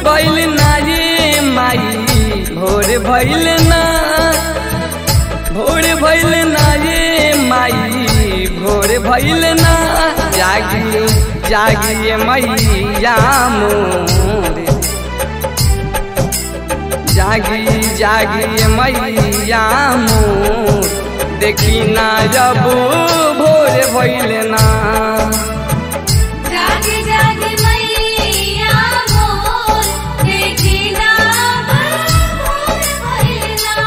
भइल ना ये माई भोर भइल ना भोर भइल ना ये माई भोर भइल ना जागी जागी मैया मोर जागी जागी मैया मोर देखी ना जब भोर भइल ना जागे जागे मैया मोर देखी ना भोर भइलना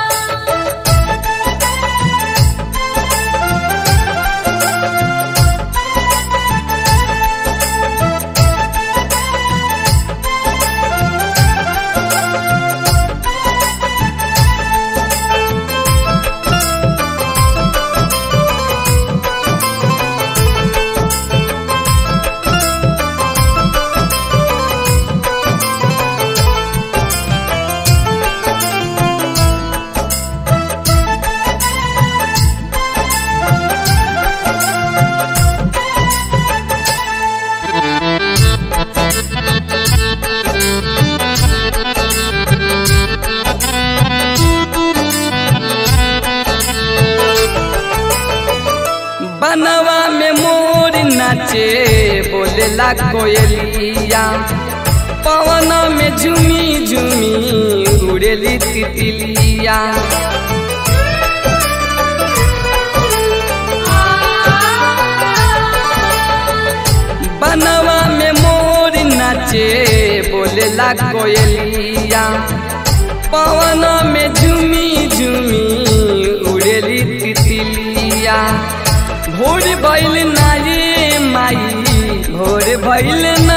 बनवा में मोर नाचे बोलेला कोयलिया पवन में झूमी झूमी उड़ेली तितलिया बनवा में मोर नाचे बोलेला कोयलिया पवन में झूमी झूमी उड़ेली तितलिया भोर भइल ना ये माई भोर भइल ना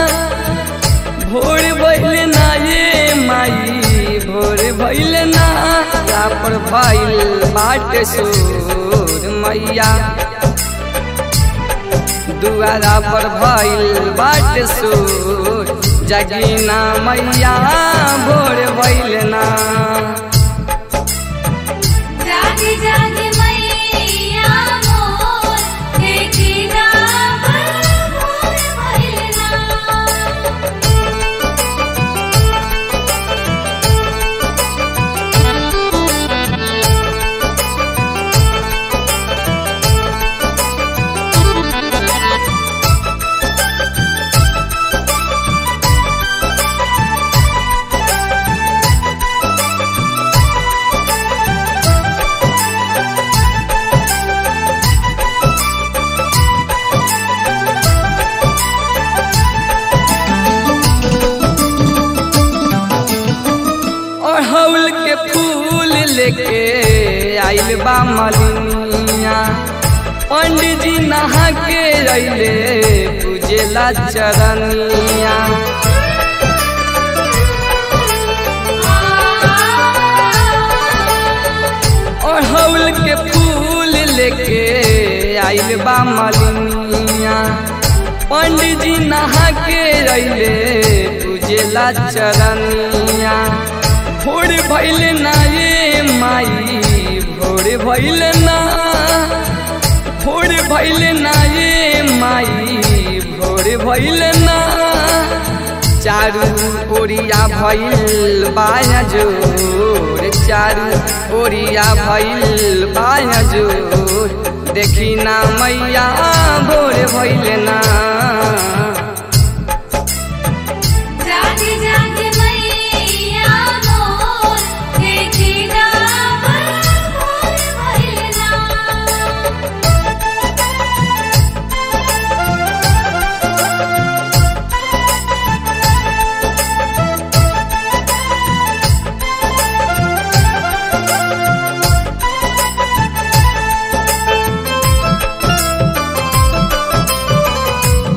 भोर भइल ना ये माई भोर भइल ना पर भइल बाट सोर मैया दुआरा पर भइल बाट सोर जगीना मैया भोर भइल ना जागे जागे मैया मोर देखी ना भोर भइलना अड़हुल के फूल लेके आइल बा मलिनिया पंडित जी नहा के अइले पूजेला चरनिया अड़हुल के फूल लेके आइल बा मलिनिया पंडित जी नहा के अइले पूजेला चरनिया भोर भइल ना ये माई भोर भइल ना भोर भइल ना ये माई भोर भइल ना चारू ओरिया भइल बाया जोर चारू ओरिया भइल बाया जोर देखी ना मैया भोर भइल ना जागे जागे मैया मोर देखी ना भोर भइलना ओ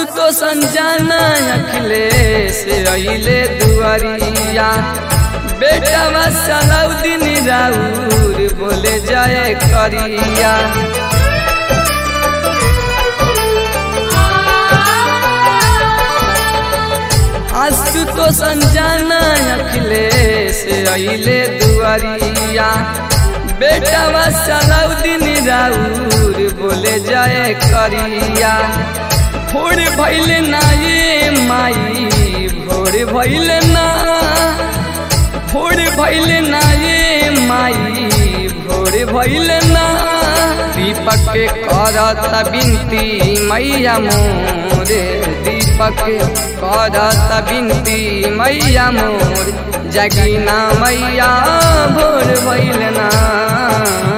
तो संजाना अखिलेश अइले दुआरिया बेटा सलाउद्दीन राउर बोले जाए करिया आंसू तो संजाना अखिलेश अइले दुआरिया बेटा सलाउद्दीन राउर बोले जाए करिया भोर भैल ना ये माई भोर भैल ना भोर भैल ना ये माई भोर भैल ना दीपक के करत बिनती मैया मोरे दीपक करत बिनती मैया मोर जगीना मैया भोर भैल ना